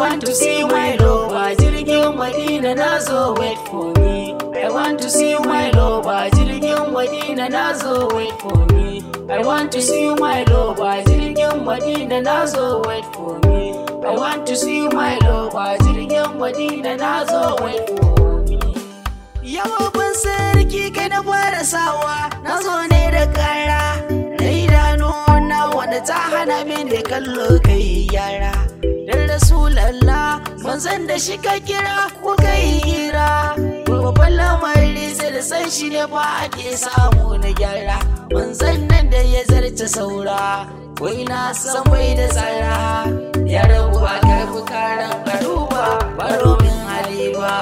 want to see my lover jirgin Madina na zo wait for me I want to see my lover jirgin Madina na zo wait for me I want to see my lover jirgin Madina na zo wait for me I want to see my lover jirgin Madina na zo wait for me Yawa ban sarki kai na fara sawa na zo ne da kara na idanu na wanda ta hana min da kallo kai yara dan rasulallah manzon da shi ka kira ko kai hira babban lamari sai da san shi ne ba ake samu na gyara manzon nan da ya zarce saura wai na san bai da tsara ya rabu a karfi karan karuba baro min haliba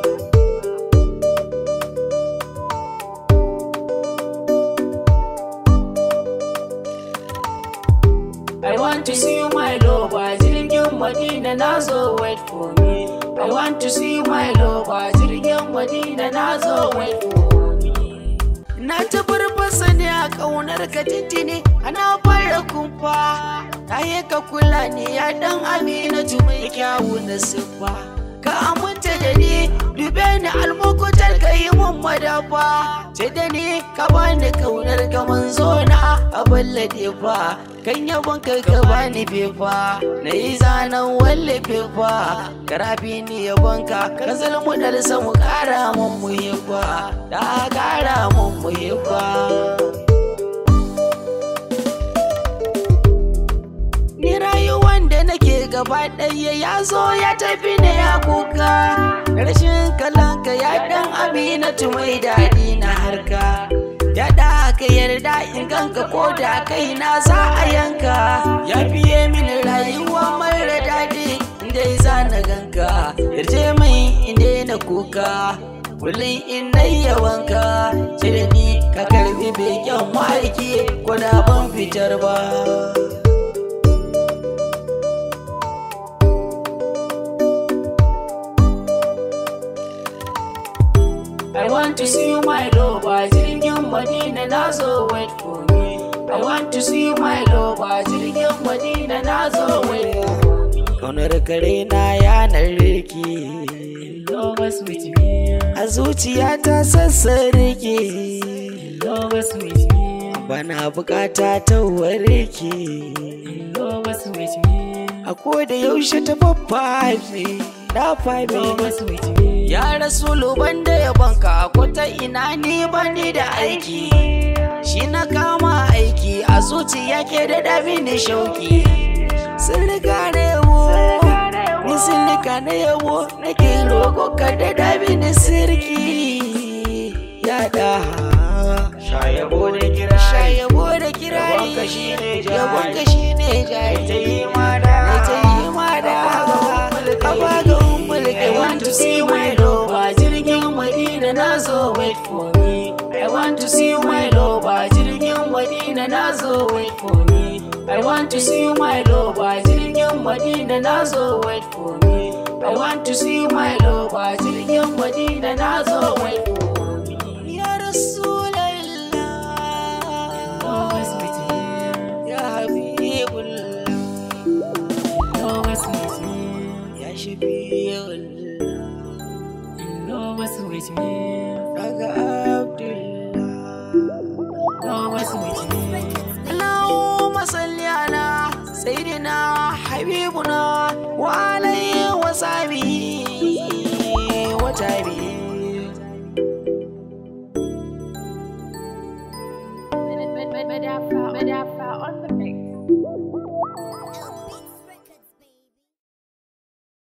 I want to see my lover jirgin Madina na zo wait for me I want to see my lover jirgin Madina na zo wait for me Na ta farfasa ne a ƙaunar ka tintini ana fara kumfa Ta yi ka kula ne ya dan aminatu mai kyawu na siffa Ka aminta da ni dube ni almukutar ka yi mun madafa Ce da ni ka bani ƙaunar ka manzo na a ballade fa Kan yabon ka ka bani fefa na yi zanen wallafe fa Karafi ni yabon ka ka zalmu da mu kara mun muhibba Da kara mun muhibba Ni rayuwan da nake gaba ɗaya ya zo ya tafi ne ya kuka Rashin kalanka ya ɗan aminatu mai daɗi na harka Daɗa ka yarda in ganka ko da kaina za a yanka Ya fiye mini rayuwa mara daɗi inda za na ganka Yarje mai inda na kuka Kullum in na yawanka Cire ni ka karbi beken ma'aiki ko da ban fitar ba I want to see my lover jirgin Madina na zo wait for me I want to see my lover jirgin Madina na zo wait for me Kaunar kare na yanar riki Lovers with me a zuciya ta sassan riki Lovers with me bana bukata ta warke Lovers with me a koda yaushe ta babba ne na fami Lovers with me ya rasulu banda ya banka ko ta ina ni bani da aiki shi na kama aiki a zuciya ke da dami ni shauki sun riga na yabo ni sun riga na yabo nake roƙo ka da dami ni sirki ya da Shayabo da kirari shayabo da kirari Yabonka shine jari. yabonka shine jari Ta yi mada Mai ta yi mada Aba ga umulka I want to see my lover jirgin Madina na zo wait for me I want to see my lover jirgin Madina na zo wait for me I want to see my lover jirgin Madina na zo wait for me I want to see my lover jirgin Madina na zo wait for me Ya Rasulallah Always with me Ya Habibullah Always with me Ya Shafi'ullah Always with me Daga Abdullah Always with me Allahumma salli ala Sayyidina Habibuna Wa alayhi wa sahbihi wa tabi'i Madafa, Madafa on the